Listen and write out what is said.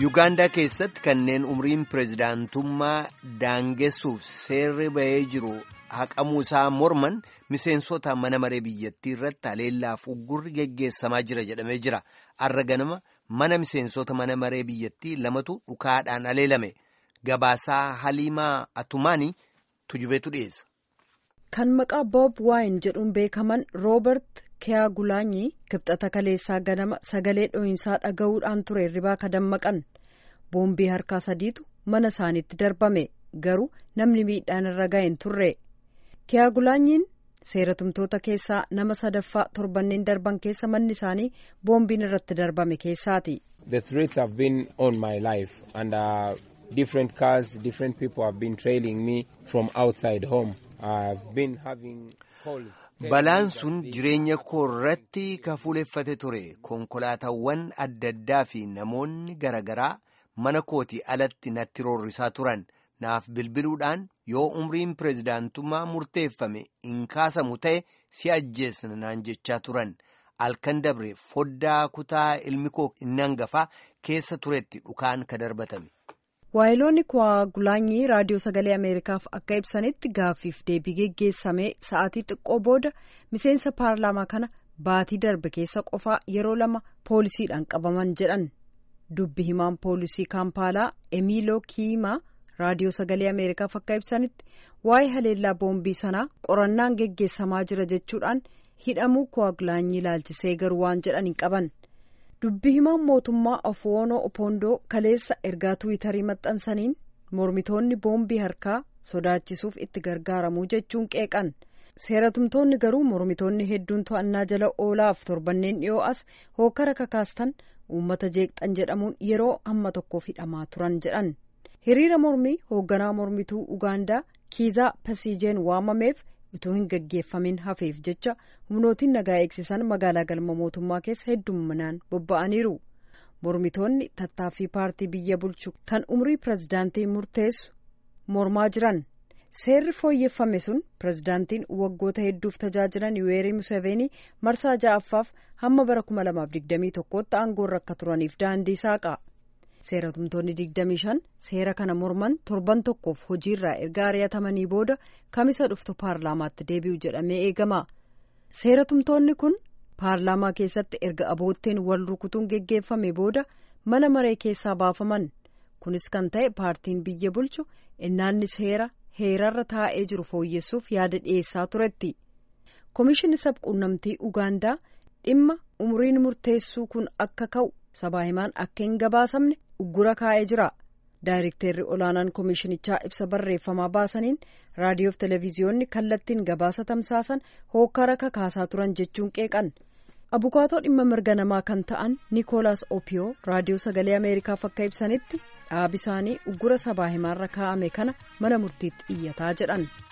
Yuugaandaa keessatti kanneen umriin pireezidaantummaa daangessuuf seerri bahee jiru haqamuu isaa morman miseensota mana maree biyyattii irratti haleellaaf uggurri geggeessamaa jira jedhamee jira. Har'a ganama mana miseensota mana maree biyyattii lamatu dhukaadhaan haleelame. Gabaasaa Haliimaa Atumaanii tujubeetu dhiyeessa. Kan maqaa Boob Waayin jedhuun beekaman Roobert Kiyaagulaanyi kibxata kaleessaa ganama sagalee dho'insaa dhaga'uudhaan ture hirribaa ka dammaqan boombii harkaa sadiitu mana isaaniitti darbame garuu namni miidhaan irra ga'een turre Kiyaagulaanyiin seeratumtoota keessaa nama sadaffaa torbanneen darban keessa manni isaanii boombiin irratti darbame keessaati. The threats have been on my life and uh, different cars, different people have been trailing me from outside home. I've been having calls. Balaan sun jireenya koo irratti ka fuuleffate ture konkolaataawwan adda addaa fi namoonni garaagaraa mana kooti alatti natti roorrisaa turan naaf bilbiluudhaan yoo umriin pireezidaantummaa murteeffame hin kaasamu ta'e si ajjeesna naan jechaa turan halkan dabre foddaa kutaa ilmi koo inni hangafaa keessa turetti dhukaan ka darbatame. waayiloonni Kiyaagulaanyi raadiyoo sagalee ameerikaaf akka ibsanitti gaaffiif deebii geggeessamee sa'aatii xiqqoo booda miseensa paarlaamaa kana baatii darbe keessa qofaa yeroo lama poolisiidhaan qabaman jedhan dubbi himaan poolisii kaampaalaa emiiloo kiimaa raadiyoo sagalee ameerikaaf akka ibsanitti waa'ee haleellaa boombii sanaa qorannaan geggeessamaa jira jechuudhaan hidhamuu Kiyaagulaanyi ilaalchisee garuu waan jedhan hin qaban. dubbi himaan mootummaa Afwoonoo Opoondoo kaleessa ergaa tuwitarii maxxansaniin mormitoonni boombii harkaa sodaachisuuf itti gargaaramuu jechuun qeeqan seeratumtoonni garuu mormitoonni hedduun to'annaa jala oolaaf torbanneen dhiyoo as hookara kakaastan uummata jeeqxan jedhamuun yeroo hamma tokkoof hidhamaa turan jedhan hiriira mormii hoogganaa mormituu ugaandaa kiizaa pasiijeen waamameef utuu hin gaggeeffamin hafeef jecha humnootiin nagaa eegsisan magaalaa galma mootummaa keessa heddumminaan bobba'aniiru mormitoonni tattaaffii paartii biyya bulchu kan umrii pirezidaantii murteessu mormaa jiran seerri fooyyeffame sun pirezidaantiin waggoota hedduuf tajaajilan yuweerii museveenii marsaa ja'affaaf hamma bara 2021tti aangoorra akka turaniif daandii saaqa. seeratumtoonni 25 seera kana morman torban tokkoof hojiirraa erga ari'atamanii booda kamisa dhuftu paarlaamaatti deebi'u jedhamee eegama seeratumtoonni kun paarlaamaa keessatti erga abootteen wal rukutuun geggeeffame booda mana maree keessaa baafaman kunis kan ta'e paartiin biyya bulchu innaanni seera heerarra taa'ee jiru fooyyessuuf yaada dhiyeessaa turetti komishinni sabquunnamtii ugaandaa dhimma umriin murteessuu kun akka ka'u sabaa himaan akka hin gabaasamne uggura kaa'ee jira daayirekteerri olaanaan komishinichaa ibsa barreeffamaa baasaniin raadiyoof televiziyoonni kallattiin gabaasa tamsaasan hookara kakaasaa turan jechuun qeeqan abukaatoo dhimma mirga namaa kan ta'an niikoolaas opiyoo raadiyoo sagalee ameerikaaf akka ibsanitti dhaabi isaanii uggura sabaa himaarra kaa'ame kana mana murtiitti iyyataa jedhan.